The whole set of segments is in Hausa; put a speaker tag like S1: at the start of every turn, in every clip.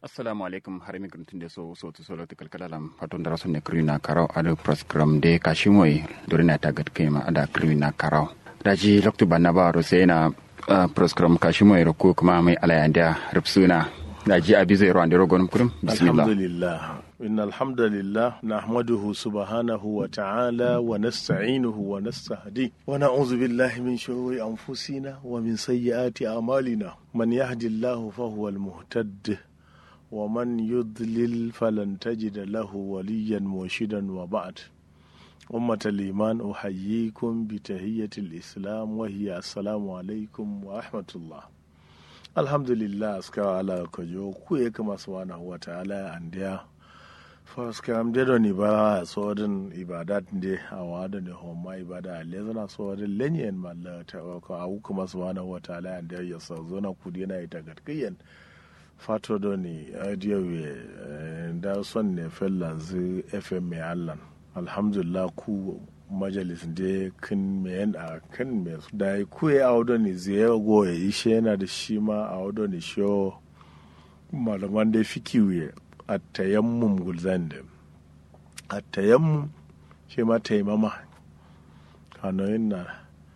S1: assalamu alaikum har mi grantin de so so to solo to kalkala lam patun dara sonne krina karaw ada program de kashimoy dorina tagat kema ada krina karaw daji loktu banna ba ro sai na program kashimoy ro ko kuma mai alayanda rubsuna daji abi zai ro ande ro gonum kurum bismillah
S2: alhamdulillah إن الحمد لله نحمده سبحانه وتعالى ونستعينه ونستهديه ونعوذ بالله من شرور أنفسنا ومن سيئات أعمالنا من يهد الله فهو المهتد ومن يضلل فلن تجد له وليا مرشدا وبعد أمة الإيمان أحييكم بتهية الإسلام وهي السلام عليكم ورحمة الله الحمد لله أسكى على كجو كويك ما سبحانه وتعالى أنديه faskam de do ni ba sodin ibadat de awada ne homa ibada le zana sodin lenyen malla ta ko awu kuma subhanahu wa ta'ala and ya sa zona kudi na ita gatkiyen fato do ni adiyo we da son ne fellanzu fm me allan alhamdulillah ku majalis de kin me yan a kan me da ku ya awdo ni ziyara go ya ishe yana da shi ma awdo ni sho malaman da fikiwe a tayammum gulzan da a tayammum shi ma taimama kanoyin na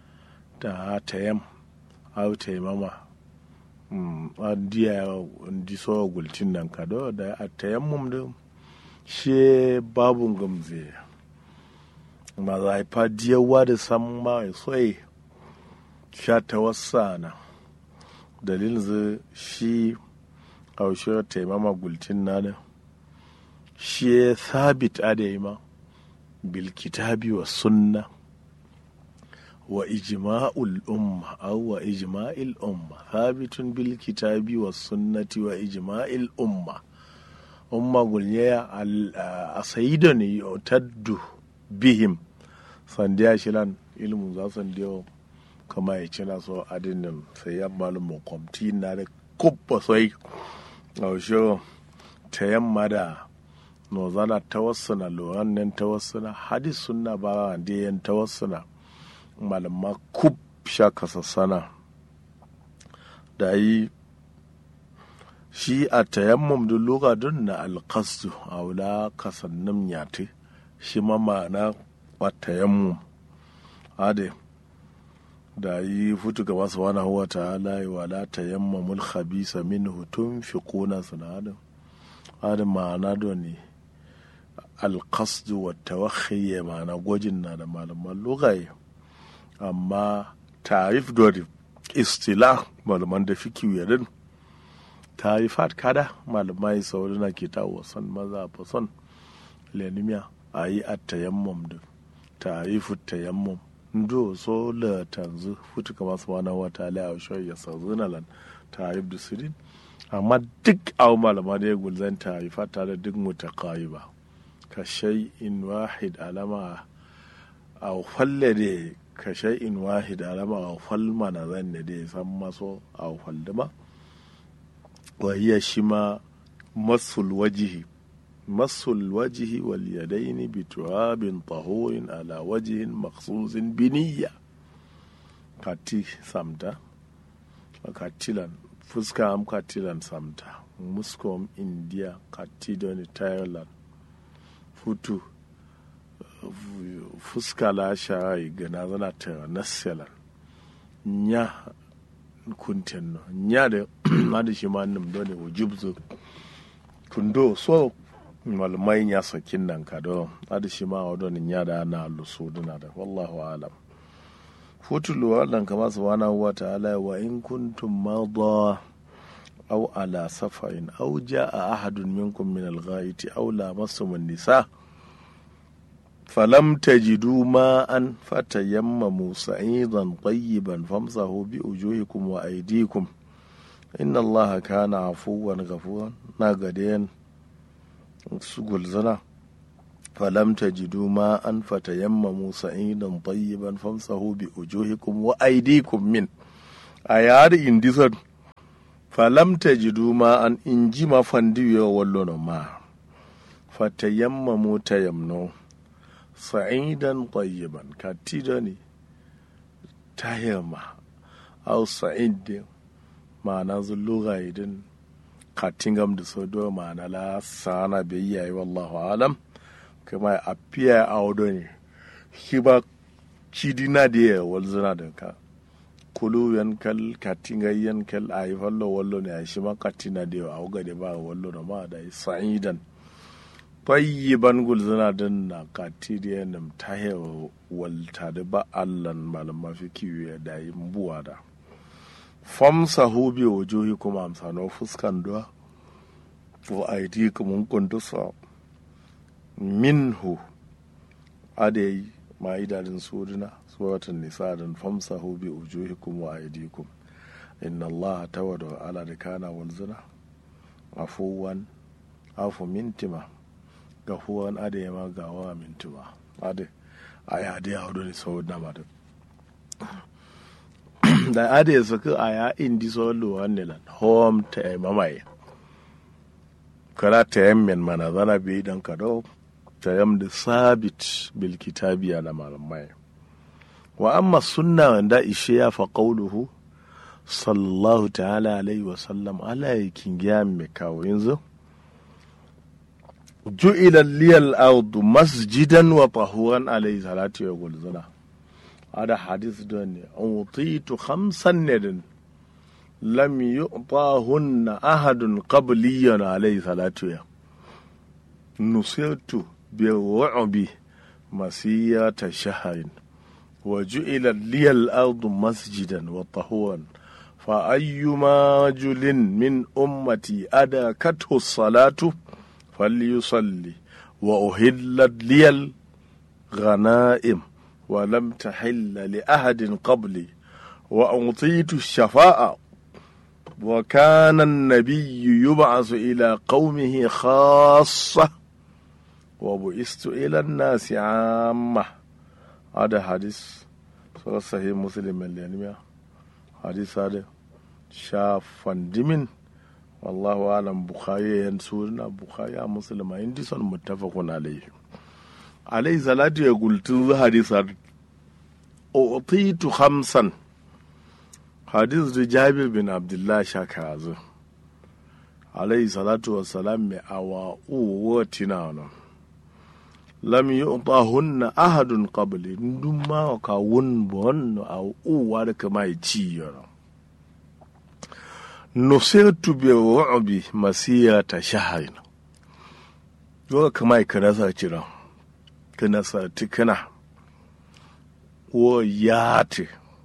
S2: da tayam au taimama a diya di so gultin nan kado da a tayammum da shi babun gamze ma za a fa diyawa da san ma soyi sha ta wasa na dalilin zai shi haushe taimama gultin nada shi ya sabit adaima bil kitabi wa sunna wa ijma'ul umma aw wa ijma'il umma sabitun bil kitabi wa sunnati wa ijma'il umma umma gulnya a sayida ne yotaddu bihim sandiya shilan ilmu za sandiyo kama ya cina so adinin sai ya malum kwamti na da kubba sai yaushe ta yamma da nozana tawassuna loran nan tawassuna hadis sunna ba da yan tawassuna malama kub sha kasassana da yi shi a tayammum da loka don na alkastu a wula kasannin yate shi ma ma'ana a tayammum ade da yi futu ga masu wani huwa ta halaye wa la ta yamma mul khabisa min hutun fi kuna sinadin adin ma'ana da ne alkasdu wa tawakhiye ma'ana gwajin na da malaman lugaye amma tarif dori istila malaman da fi kiwiyarin tarifat kada malamai sauri na ke ta wasan maza fa son lenimiya a yi a tayammum da tarifu tayammum ndo so la tanzu futu kama subhanahu wa ta'ala a shoy ya sazuna lan tarif da sirin amma duk aw malama da ya gulzan tarifa tare duk mutaqayiba ka shay'in wahid alama aw falle de ka shay'in wahid alama aw fal mana zan ne de san maso aw faldama wa hiya shima masul wajhi مس الوجه واليدين بتراب طهور على وجه مخصوص بنية kati samta katilan fuska am katilan samta muskom india kati doni thailand futu fuska la sharai gana zana ta nasalan nya kunten no nya da ma da shi ma nim doni wujubzu kundo so malumai ya sakin nan ka do adi shi ma wadon ya da na lusu duna da wallahu alam futulu wannan kama subhanahu wa ta'ala wa in kuntum madha aw ala safarin aw jaa ahadun minkum min al-ghaiti aw lamastum an-nisa falam tajidu ma'an fatayammamu sa'idan tayyiban famsahu bi wujuhikum wa aydikum inna allaha kana afuwan ghafuran na gadayan su gulzana falam tajidu ma an fatayammamu sa'idan tayyiban famsahu bi ujuhikum wa aydikum min a yari indisan falam tajidu ma an inji ma fandiyo wallo ma fatayammamu tayamno sa'idan tayyiban katida ne tayamma au sa'id ma'ana zulluga idin katingam da so do ma'ana la sana bai yayi wallahu alam kuma a fiya a wado ne shi ba cidina da ya walzuna da ka kulu yankal katinga yankal a yi fallo wallo ne a shi ma katina da ya a da ba wallo da ma da sa'idan tayyiban gulzuna din na kati da ya nam ta hewa walta da ba allan malama fi kiwo da yi buwa da famsa hubi wujuhi kuma amsano fuskan duwa wa aidi kuma kundusa minhu adai ma idadin suduna suwatan nisa dan famsa hubi wujuhi kuma wa aidikum inna allaha tawada ala da kana walzuna afuwan afu mintima gafuwan adai ma gawa mintima adai a yi adai a hudu ne sau na ma da ade ya saka a ya indi so lo wannelan hom ta e mamaye kala ta yammen mana zana bi dan ka do ta yam da sabit bil kitabi ala malamai wa amma sunna wanda ishe ya fa qawluhu sallallahu ta'ala alaihi wa sallam ala yakin giya me kawo yanzu ju'ila liyal ardu masjidan wa tahuran alaihi salatu wa gulzuna هذا حديث دوني أعطيت خمسا ندن لم يعطاهن أحد قبلي عليه صلاة نصرت بالرعب مسيرة شهر وجعل لي الأرض مسجدا وطهورا فأيما رجل من أمتي أدركته الصلاة فليصلي وأهلت لي الغنائم ولم تحل لأحد قبلي وأعطيت الشفاء وكان النبي يبعث إلى قومه خاصة وبعثت إلى الناس عامة هذا حديث صحيح مسلم اليوم حديث هذا شاف دمن والله أعلم بخاري ينسورنا بخاري مسلم عندي صن متفق عليه عليه صلاة يقول تنظر حديث أعطيت خمسا حديث جابر بن عبد الله شاكازو عليه الصلاة والسلام أوا أوتنا lam yu'tahunna ahadun qabli ndum ma ka won bon aw uwa da kama ci yoro nusirtu bi ru'bi masiyata shahrin yo kama kana sa cira kana sa tikana wo yati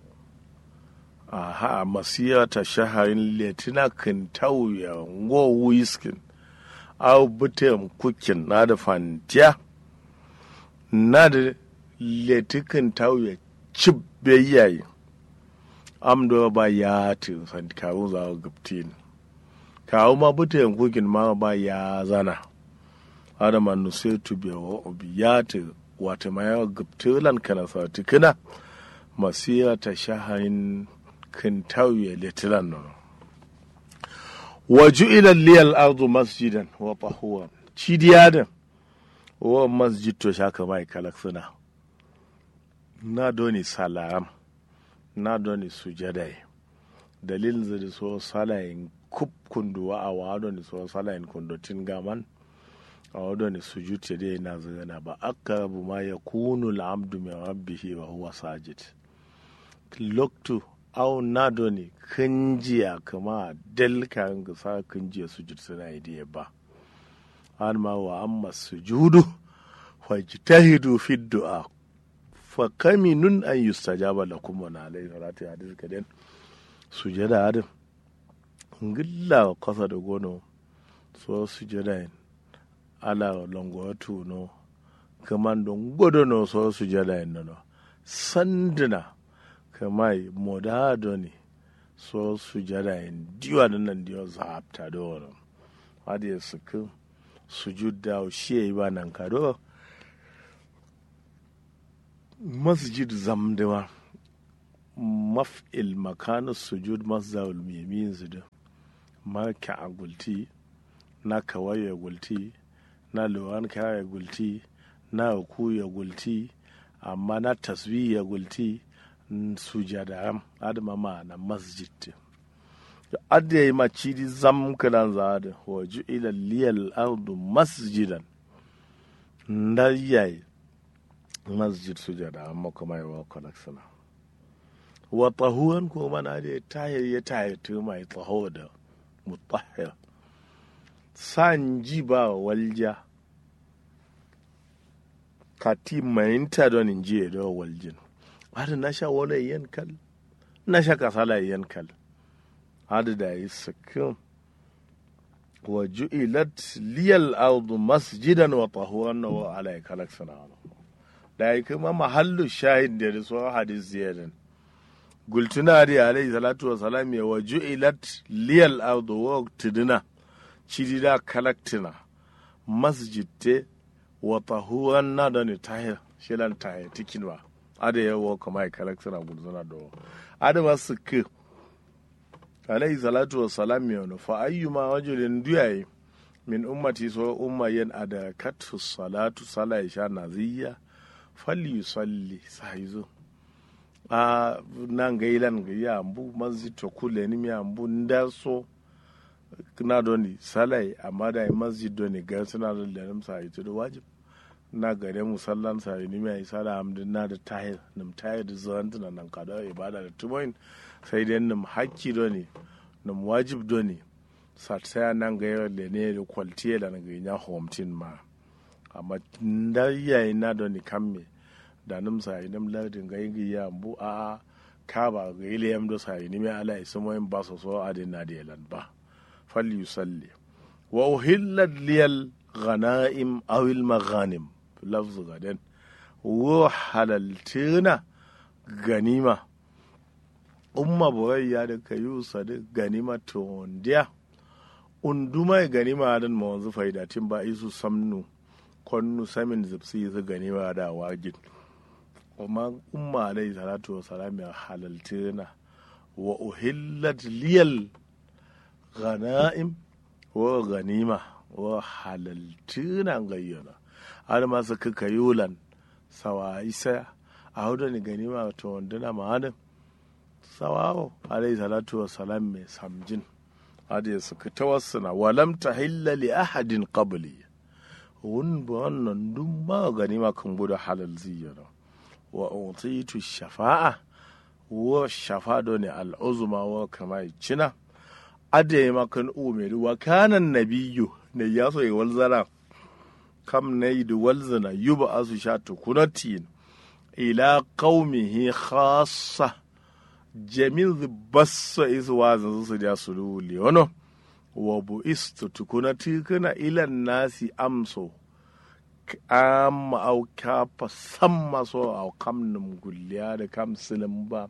S2: aha masiyata shahrin letina kan tauya ngo wiskin aw butem kukin na da fantiya na da letikin tauye cib yayi amdo ba ya ti san kawo za ga gaptin kawo ma buta yankukin ma ba ya zana adama nu sai tu be wa obiyati wata ma ya gaptilan kana sa tikina masiya ta shahain kin tauye letilan no وجعل لي الأرض مسجدا وطهورا تشيديادا wa masjid to shaka mai kalak suna na doni salam na doni sujadai dalilin da so salayin kub kunduwa a wa doni so salayin kundotin gaman a wa doni sujud ya dai na zana ba aqrabu ma yakunu al-abdu min rabbihi wa huwa sajid loktu au na doni kinjiya kama dalka ga sa kinjiya sujud suna yi ba an ma wa amma sujudu fajtahidu fi du'a fa kaminun an yustajaba lakum wa alayhi salatu hadis kaden sujada adam ngilla kasa da gono so sujada ala longo no kaman don godo no so sujada no sandina kamai modado ne so sujada diwa nan diwa zapta do hadi suku sujud da shi yi ba nan kado masjid zamdewa maf'il makana sujud masdawul mimin zudu marka a gulti na kawaye gulti na luwan kaya gulti na ku ya gulti amma na tasbi ya gulti sujada adama ma na masjid adda yi ma cidi zam kalan za da wa ju'ila liyal ardu masjidan nda yayi masjid sujada amma kuma yi wa kalaksana wa tahuwan ko mana da ya tayar ya tayar ta mai taho da mutahir san ji ba walja kati mayinta don in ji da waljin hada na sha wani yan kal na sha kasala yan kal hada da yi sakin wa ju'ilat liyal ardu masjidan wa tahuwan wa ala kalaksana da yi kuma mahallu shahid da so hadis ziyadan gultuna da alayhi salatu wa salam ya wa ju'ilat liyal ardu wa tidina cidida kalaktina masjid te wa tahuwan na da ni tahir shilan tahir tikin ba ada ya wa kama kalaktina gultuna da ada masu ke alayhi salatu wa salam ya wani fa ayyuma wajulin duyaye min ummati so umma yen ada katu salatu sala isha naziyya falli yusalli sahizo a nan ga ilan ga ya ambu masjid to kule ni mi ambu nda so na doni salai amma da masjid doni ga suna da lalim sai to da wajib na gare musallan sai ni mai sala amdin na da tahir nim tahir da zan tana nan kada ibada da tumoin sai dai nim hakki doni nim wajib doni satsaya nan ga yau le ne da kwaltiye da ga nya homtin ma amma da yayi na doni kamme da nim sai nim lardin ga yin ya ambu a ka ba ga ile yam do sai ni mai ala ismoyin ba so so adin na da yalan ba فليصلي وأهلت لي الغنائم أو المغانم لفظ غدن وحللتنا غنيمة umma boyayya da ka yi da ganima tondiya unduma ganima dan ma wanzu faidatin ba isu samnu konnu samin zipsi yi ganima da wajin kuma umma alaihi salatu wa salam ya halaltina wa uhillat liyal ghana'im wa ganima wa halaltuna gayyana har ma su kaka yulan sawa isa a hudu ni ganima to wanduna ma'anin sawawo alayhi salatu wa salam mai samjin hada ya suka tawassuna walam ta hilla li ahadin qabli wun ba wannan duk ma ganima kan gudu halal ziyara wa utitu shafa'a wa shafa ne al'uzuma wa kama cina ade makan umeru wa kanan nabiyyu ne ya so wal zara kam ne yi da walzana yuba asu sha tukunatin ila qaumihi khassa jamin bassa is wazin su da su luli wano wa bu istu tukunati kana ila nasi amso amma au kafa samma so au kam num gulliya da kam silim ba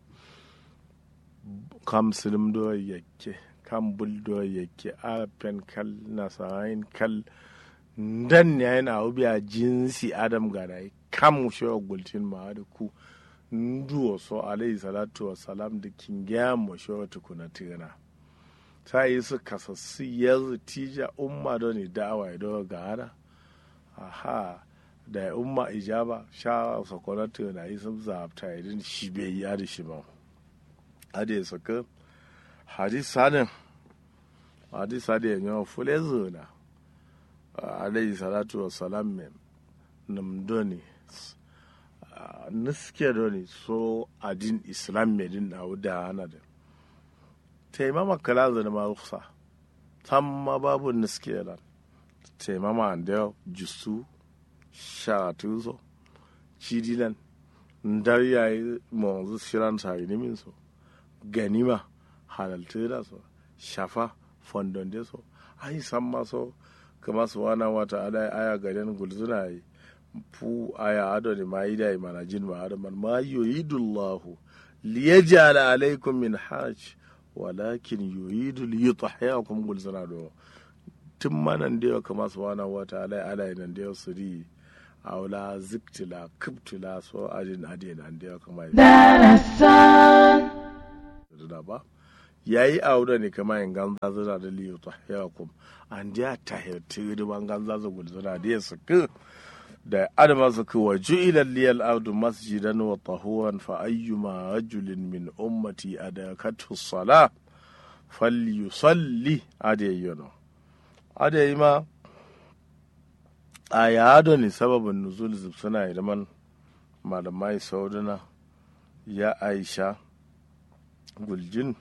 S2: kam silim do yake kan buldo yake afen kal nasayin kal dan ne yana ubiya jinsi adam gana kam shi gultin ma da ku nduwo so alayhi salatu wa salam da kingiya mo shi tukuna tigana ta yi su kasassu yanzu tija umma da ne da'awa ya dawa ga hana aha da umma ijaba sha sakwanatu na yi sun zaɓta idin shi bai yi adi shi ba adi ya saka hadis sanin hadis adi ya yawan fule zuna alayhi salatu wa salam mem namdoni niske doni so adin islam medin na da hana da taimama kala zana ma ruksa tamma babu niske lan taimama da jusu sharatu so cidilan ndar yayi monzu shiran sa min so ganima halalta da so shafa fondon de so ai san ma so kama su wana wata ala aya gaden gulzuna yi fu aya ado ne ma yi da mana jin ma ado man ma yuridullahu liyaj'ala alaykum min hajj walakin yuridu liyutahhiyakum gulzuna do tun manan da kama su wana wata ala ala nan da su ri aula ziktila kubtila so ajin ade nan da kama da ba yayi aure ne kama yin ganza zuna da liyu tahyakum an da tahirti da ban ganza zu gul zuna da su ku da adama su ku waju ila liyal ardu masjidan wa tahuran fa ayyuma rajulin min ummati adakatu sala falyusalli ade yono ade ma a yado ne sababin nuzul suna idan malamai sauduna ya aisha guljin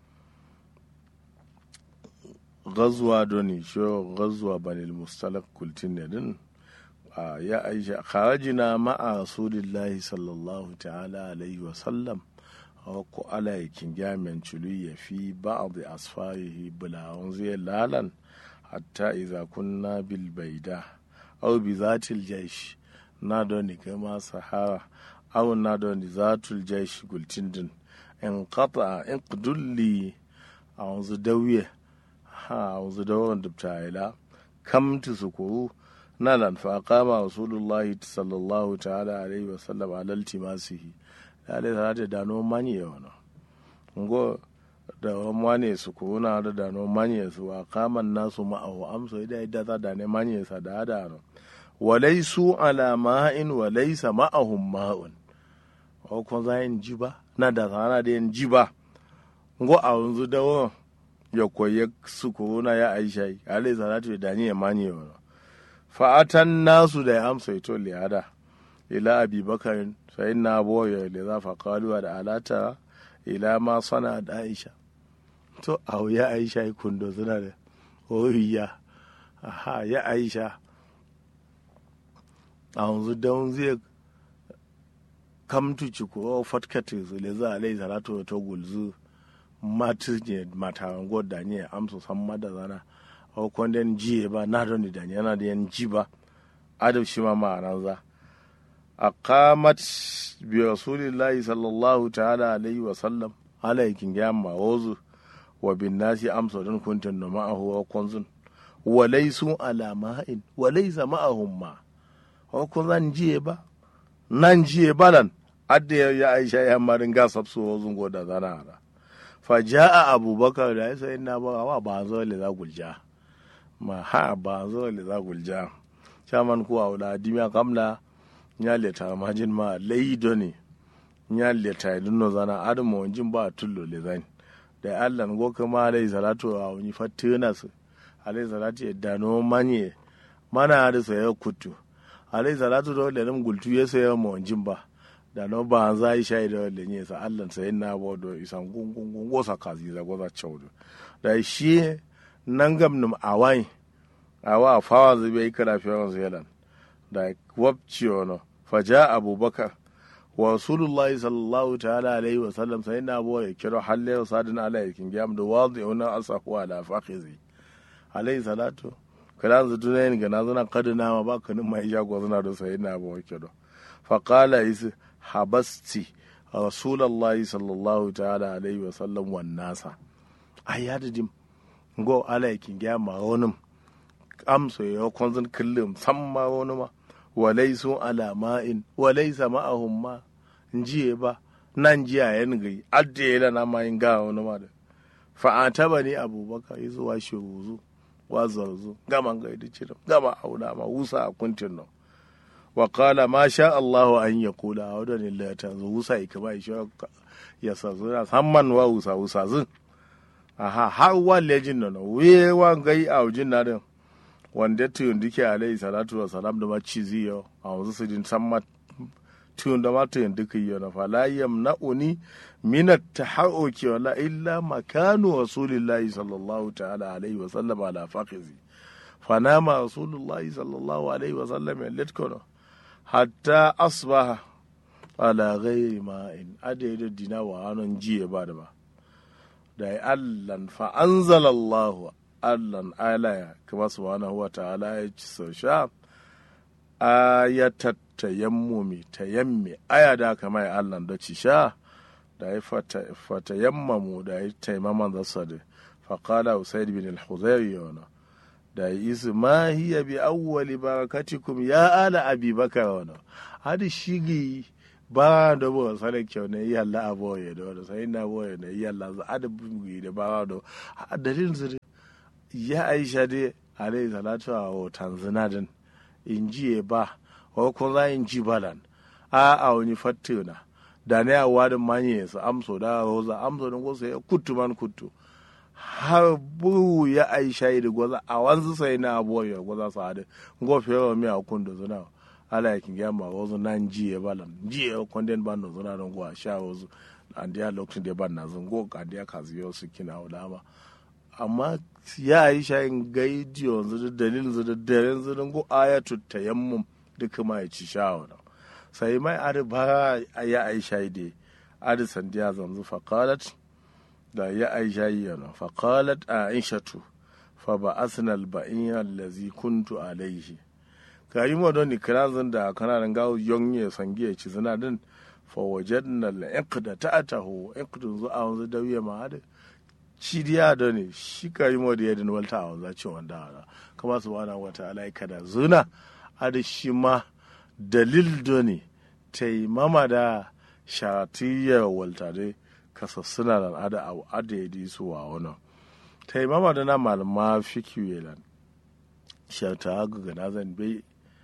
S2: gazuwa doni sho gazuwa banil mustalak kultin ne din ya aisha kharajina ma'a rasulillahi sallallahu ta'ala alaihi wa sallam ko ala yakin gamen culu ya fi ba'd asfarihi bulawun zai lalan hatta idza kunna bil baida aw bi zatil jaysh na doni kama sahara aw na doni zatul jaysh gultin din in qata in qdulli a wanzu dawiye ha wanzu dawan dubta ila kam tu sukuru na lan fa qama rasulullahi sallallahu ta'ala alaihi wa sallam ala iltimasihi dale ta da dano manye wana ngo da mwane su kuna da dano manye su a kaman nasu ma'ahu amso ida ida ta da ne manye sa da da no walaisu ala ma'in walaisa ma'ahum ma'un o ko za yin jiba na da sana da yin jiba ngo a yanzu da ya koyi su kuna ya aisha alai salatu da ni ya manye wana fa'atan nasu da ya amsa ito liyada ila abi bakarin sai na boye da za fa kaluwa da alata ila ma sana da aisha to a ya aisha yi kundo suna da ohiya aha ya aisha a yanzu don zai kamtu ci ko fatkati su le za a lai salatu to gulzu matu ne mataran god da ne amsa san mada zana o kwanden jiye ba na don da yana da yan ji ba adab shi ma ma'anar za aqamat bi rasulillahi sallallahu ta'ala alaihi wa sallam alaikin gyamma wozu wa bin nasi amsa don kuntun da ma'ahu wa kunzun wa laysu ala ma'in wa laysa ma'ahum ma wa kun zan jiye ba nan jiye balan adda ya aisha ya marin ga sabsu wozun goda zana ara fa ja'a abubakar da ya sayi na ba wa ba zo le za gulja ma ha ba zo le za gulja chaman kuwa wala dimya kamla nya leta majin ma leido ne nya leta idunno zana adamu wanjin ba tullo le zan da allah go kama alai salatu a wani fatina su alai salatu ya dano manye mana da saya kutu alai salatu da wale nan gultu ya saya ma wanjin ba da no ba an zai shayi da wale ne sa allah sai na bo do isan gungun gungo sa kazi za goza chaudu da shi nan gam num awai awa fawa zube ikara fiyawan zealand da wabci wani faja abubakar wa rasulullah sallallahu ta'ala alaihi wa sallam sai na bo ya kiro halle wa sadin ala yakin gam da wazi ona asahu ala faqizi alaihi salatu kala zu tunayin ga nazuna kadina ma ba kanin mai jago zuna da sai na bo kiro fa qala is habasti rasulullah sallallahu ta'ala alaihi wa sallam wan nasa ayadadim go ala yakin gam ma wonum amsa ya kwanzan kullum san ma wani ma walai sun alama'in walai sama a humma jiye ba nan jiya yan gai adda ya na ma yin gawa wani ma da fa'ata ba ne abubakar yi zuwa shiruzu wa zarzu gama gai da cirin gama auna ma wusa a kuntin nan wa kala ma sha Allahu an ya kula a wadda ne ta zo wusa ya kama ya sa zuna samman wa wusa wusa zun aha har wa lejin nan we wa gai a wujin na din wanda tuyun duke alayhi salatu wa salam da maci ziyo a wanzu su din san ma tuyun da ma tuyun duka yi na fala yamna'uni min at-tahawuki wala illa makanu rasulillahi sallallahu ta'ala alaihi wa sallam ala faqizi fanama rasulullahi sallallahu alaihi wa sallam yalitkono hatta asbaha ala ghairi ma'in adaidu dina wa hanon jiye ba da ba da ya allan fa anzalallahu allan alaya kuma subhanahu wa ta'ala ya ci sau sha ayatat tayammumi tayammi aya da kama ya allan da ci sha da ya fata yammamu da ya taimaman zasa da faƙala usaid bin al-huzairi yana da ya isi ma hiya bi awwali barakatikum ya ala abi bakar wana hadi shigi ba da bo sare kyau ne yalla aboye da wani sai na boye ne yalla za a da bugi da ba da dalilin su ya aisha dai alayhi salatu wa tanzina din in ji ba ko ko za in ji balan a a wani fattuna da ne a wadin manye su amso da roza amso din ko sai kuttu man kuttu har buru ya aisha da gwaza a wanzu sai na abuwa ya gwaza su hadu ngofe yawa mi a kun da zuna ala ya kin gama wazu nan jiye balam jiye kwanden ban da zuna don gwa sha wazu an da lokacin da ban na zungo ka da ka ziyo su kina wadama amma ya yi shayin gaidi yanzu da dalilin zu da daren zu don go ayatu tayammum duka ma ya ci shawara sai mai adi ba ya aisha da adi sandiya zanzu faqalat da ya aisha yana faqalat aishatu fa ba'athna al-ba'in allazi kuntu alayhi kayi mo don ikrazin da kana nan gawo yonye sangiye ci zina din fa wajadna al-iqda ta'atahu iqdu zu a wanzu dawiya ma adi shi diya da ne shi kayi mo da yadin walta a wanzu ce wanda ala kama subhanahu wa ta'ala kada zuna adi shi ma dalil da ne taimama da shatiyar walta dai kasa suna da ada a ada ya su wa wani taimama da na malama fikiyu lan shata ga gana zan bai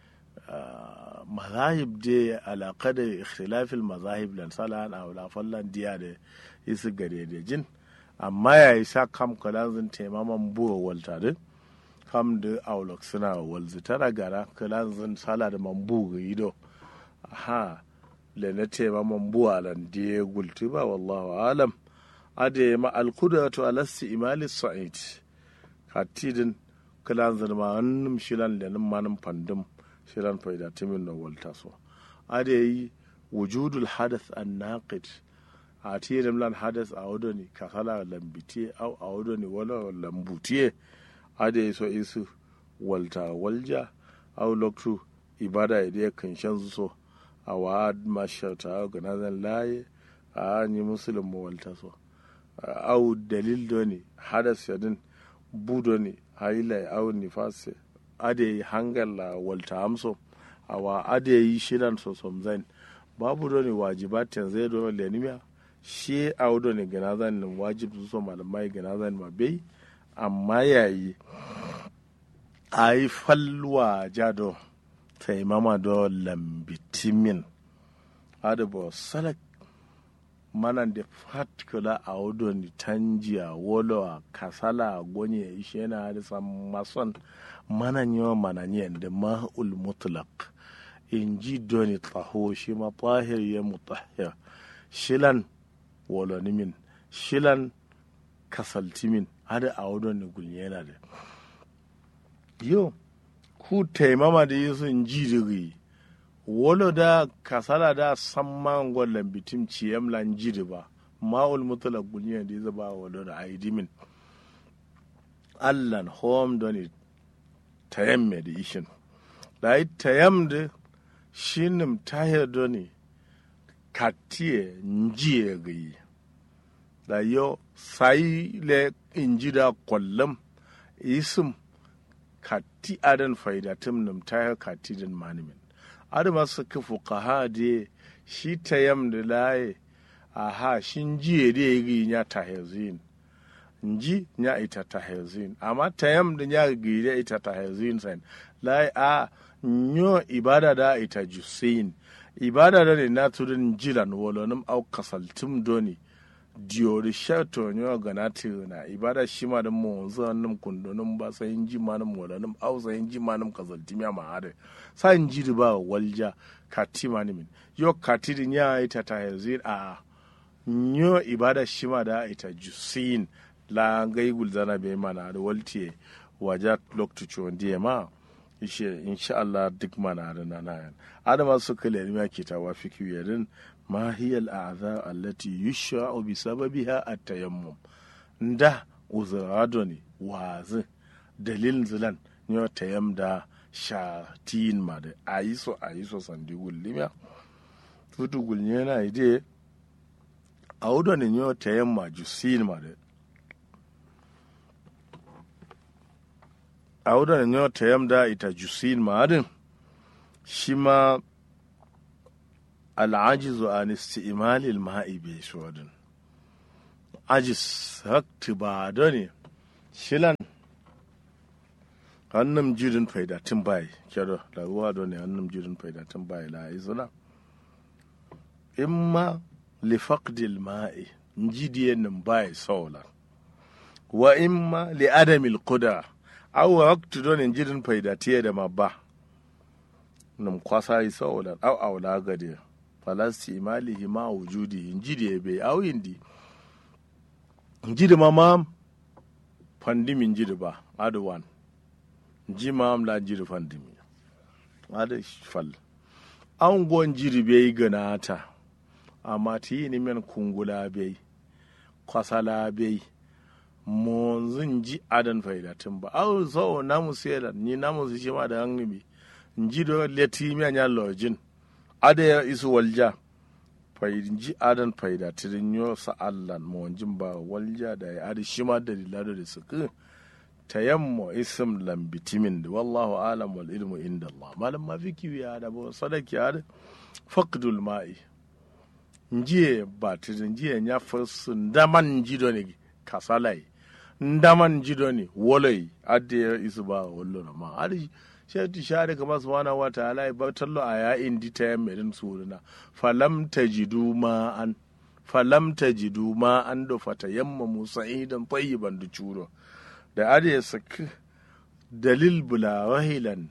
S2: mazahib de alaƙa da ikhtilafil mazahib lan salan a wala fallan diya da isu gare da jin amma ya yi sa kam kalan zan taimaman buwa walta dai kam da aulok suna walzi tara gara kalan zan sala da mambu ga ido ha le na tema mambu alan diye gulti ba wallahu alam ade ma alkudatu ala imali sa'id katidin kalan zan ma annum shilan le nan manum pandum shilan faida timin no walta so ade yi wujudul hadath an naqid a tirin lan hadath a wodoni kasala lambitiye au a wodoni wala lambutiye ade so isu walta walja au loktu ibada ide kan shan so a wa mashata ga nazan laye a ni musulun mu walta so au dalil do ne hadas yadin budo ne haila au nifase ade hangalla walta amso a wa ade yi shiran so somzain babu do ne wajibatin zai do lenimiya shi au do ne ga nazan wajib so malamai ga nazan ma bai amma yayi a yi falwa jado taimama do lambitimin adabo salak manan da fatkula a wudo ni tanjiya wolo kasala gonye ishe na hadisa mason manan yawan mananiyan da ma'ul mutlaq in ji doni taho shi ma tahir ya mutahir shilan wolonimin shilan kasaltimin hada a wudo ni gulnyena da yo ku taimama da yesu in ji diri wolo da kasala da samman gwallon bitim ciyam lan jiri ba ma'ul mutala guniya da ya ba wolo da aidimin allan home doni tayam me da ishin da yi tayam da shinim tahir doni katiye njiye gayi da yo sai le inji da kwallon isim kati adan faidatum num ta kati din manimin adu masu kufu kaha de shi ta yam da laye aha shin jiye da ya gi nya ta hezin nji nya ita ta hezin amma ta yam da nya gi da ita ta hezin san laye a nyo ibada da ita jusin ibada da ne na tudun jilan wolonim au kasaltum doni diori shato nyo gana na ibada shi ma da mu zanim kundonim ba sai ji ma nam walanim au sai ji ma nam kazalti mi ma hade sai ji ba walja kati ma min yo kati din ya ita ta yazin a nyo ibada shi ma da ita jusin la gai gulzana be mana da waltiye waja loktu chondiye ma ishe insha Allah duk mana da nanayan adama su kale ne ke tawa fiki yadin ما هي الأعذار التي يشرع بسببها التيمم nda uzuradoni wazi dalilin zilan yau tayam da shatin ma da a yi so a yi so sandi gullimiya tutu gulnye na ide a wudoni yau tayam ma jusin ma da a wudoni yau tayam da ita jusin ma din shi ma al'ajizu an isti'malil ma'i bi shodin ajis hakti ba da ne shilan hannun jirin faidatin bai kyaro da ruwa da ne hannun jirin faidatin bai la izuna imma li faqdil ma'i njidiyen nin bai saula wa imma li adamil qudra aw waqtu don injirin faida tiye da mabba nam kwasa yi sawolan aw awla gade falasti imalihi ma wujudi injidi be aw indi injidi ma ma pandimi injidi ba adu wan ji ma am la injidi pandimi adu fal an gon jiri be ganata amma ti ni men kungula be kwasala be mo zan ji adan faidatin ba aw so namu sela ni namu shi ma da hangi njido leti mi anya lojin ada ya isu walja ji adan faida tirin yo sa allan mo jin ba walja da ya adi shima da dilado da suku tayammo ism lam bitimin da wallahu alam wal ilmu inda Allah malam ma fiki ya da bo sadaki ya faqdul ma'i njiye ba tirin njiye nya fasu ndaman jido ne kasalai ndaman jido ne wolai adi ya isu ba wallo ma adi shati shari kama subhanahu wa ta'ala ya batallo a yayin di ta yamma din suruna falam tajidu ma an falam tajidu ma an do fata yamma musa idan tayyiban da curo da ade sak dalil bula wahilan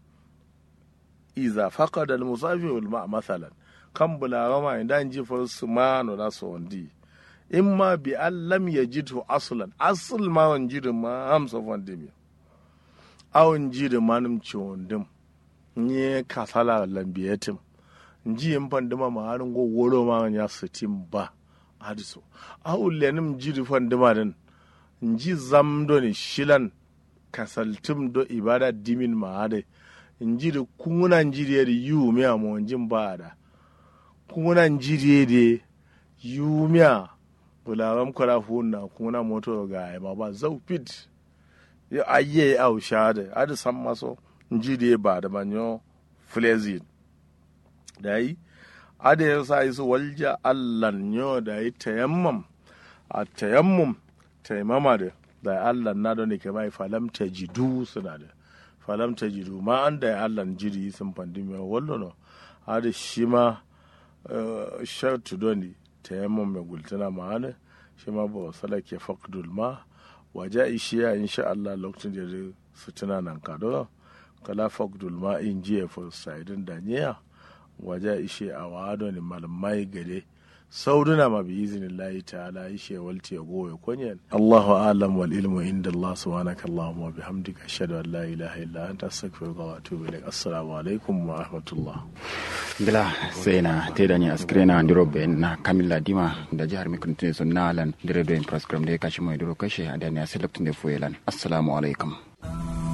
S2: iza faqada al musafi wal ma masalan kan bula ma inda ji fa sumano da so wandi imma bi allam yajidhu aslan asl ma wanjidu ma amsa wandi awon ji da manum ciwon dim nye kasala lambiyatim nji yin pandima ma harin go woro ma ya sitim ba hadiso awon lenim ji da pandima din nji zamdo ni shilan kasaltim do ibada dimin ma hade nji da kunguna nji da yu mi a monjin ba da kunguna nji da yu mi a bularam kwara hunna kunguna moto ga ma ba zau fit ya ayye au shade adi san maso njidi ba da manyo flezin da yi adi ya sa isu walja allan yo da yi tayammam a tayammum taimama da da allan na da ne ke mai falam ta jidu suna da falam ta jidu ma an da ya allan jiri sun fandi mai wallo no adi shi ma shautu doni tayammum mai gultuna ma hana shi ma ba salake faqdul ma waje ishiya insha Allah lokacin da su tuna nan kado kala fagdul ma in jiya for saidin da niya waje ishe a wado ne malamai gare sauduna ma bi izinin layi ta'ala ishe walti ya goye kunyan Allahu alam wal ilmu inda Allah subhanaka Allahumma wa bihamdika ashhadu an la ilaha illa anta astaghfiruka wa atubu ilaik assalamu alaikum wa rahmatullah
S1: bila sai na te da ni askire na ndiro be na kamilla dima da jihar mikuntin sun nalan dire do in program da ya kashi mai duro kashe a da ne a select ne fuelan assalamu alaikum